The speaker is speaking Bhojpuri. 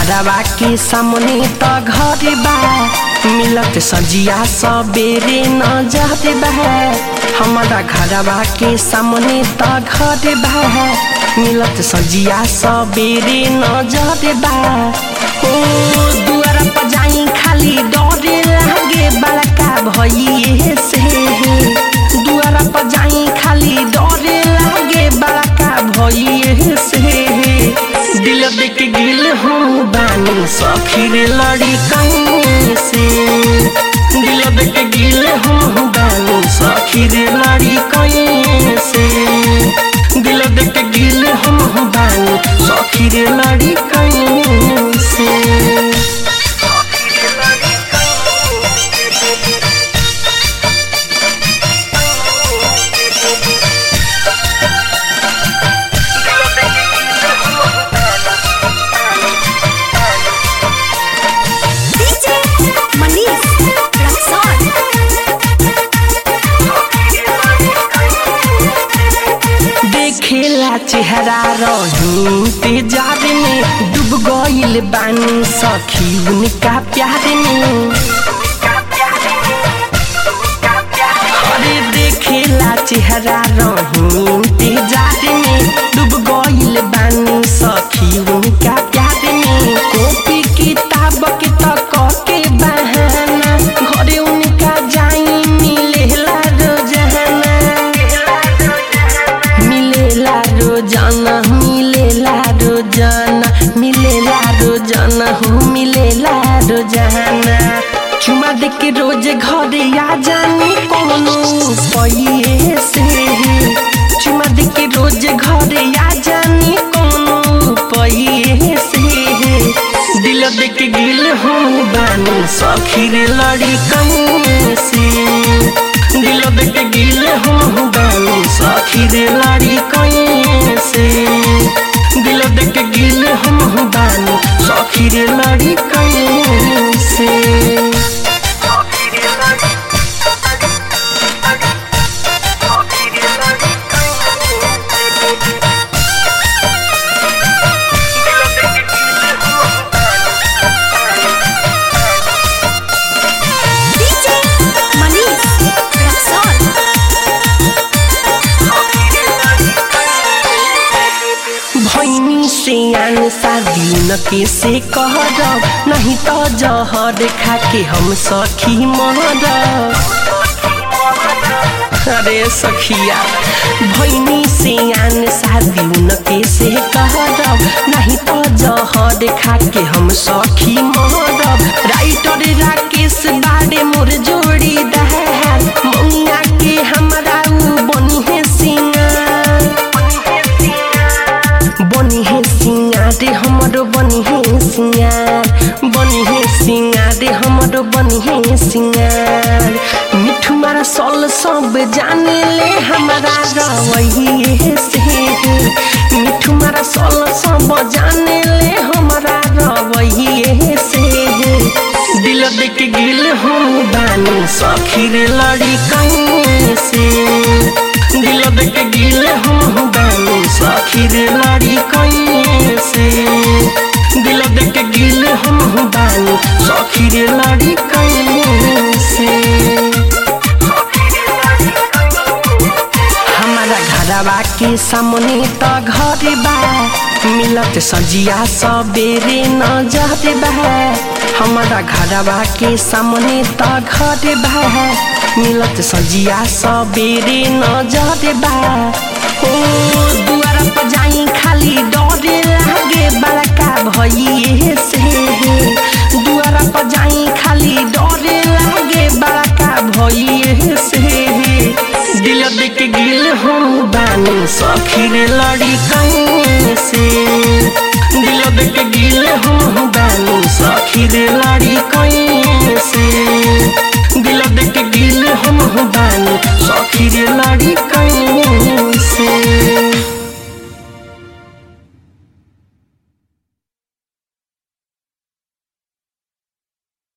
घरवा के सामने त घर बा मिलत सजिया सबेरे नजर बा हमारा घरवा के सामने त घर बा मिलत सजिया सबेरे नजर बा ओ दुआरा पर जाई खाली डरे लागे बड़का भइए से दुआरा पर जाई खाली डरे लागे बड़का भइए से दिल देख गिल हूँ बानी सखीर लड़ी कहीं से दिल देख गिल हूँ बानी सखीर लड़ी कहीं से दिल देख गिल हूँ बानी सखीर लड़ी कहीं से DJ Manish Raksol देखेला चेहरा रही तेजार में डूब गईल बानी सखी उनका प्यार में अरे देखेला चेहरा रही तेजार में डूब गईल बानी सखी उनका प्यार में कॉपी किताब के तक के बहाना घरे उनका जाई मिलेला रोजाना मिलेला रोजाना मिलेला रोजाना मिलेला रोजाना हो मिलेला रोजाना चुमा दे के रोज घरे आ जानी कोनो पइए से चुमा दे के रोज घरे आ जानी कोनो पइए से दिल दे के गिल हो बानी सखीर लड़ी कहीं से दिल देख गिल हूँ बानी सखीर लाड़ी कहीं से दिल देख गिल हूँ बानी सखीर लाड़ी कहीं से DJ Manish Raksol भैनी से आन शादी न के से कहरब नहीं तो जहर खा के हम सखी मरब अरे सखिया भैनी से आन शादी न के से कहरब नहीं तो जहर खा के हम सखी मरब राइटर राकेश बाड़े मोर जोड़ी दहार मौनिया के हमरा उ बनी है सिंगार बनी है सिंगार हमरो बनी है सिंगार बनी है सिंगार हमरो बनी है सिंगार मिठू मारा सल सब जाने ले हमारा रवैये से मिठू मारा सल सब जाने ले हमारा रवैये से दिल देख गिल हूँ बानी सखीर लड़ी कहीं से दिल देख गिल हूँ बानी सखीर लड़ी कहीं से दिल देख गिल हूँ बानी सखीर लड़ी कहीं से हमारा घरवा के सामने त घर बा मिलत सजिया सबेरे नजर बा हमारा घरवा के सामने त घर बा मिलत सजिया सबेरे नजर बा ओ दुआरा पर जाई खाली डरे लागे बड़का भइए से दुआरा पर जाई खाली डरे लागे बड़का भइए से दिल देख गिल हूँ बानी सखीर लड़ी कहीं से दिल देख गिल हूँ बानी सखीर लड़ी कहीं से दिल देख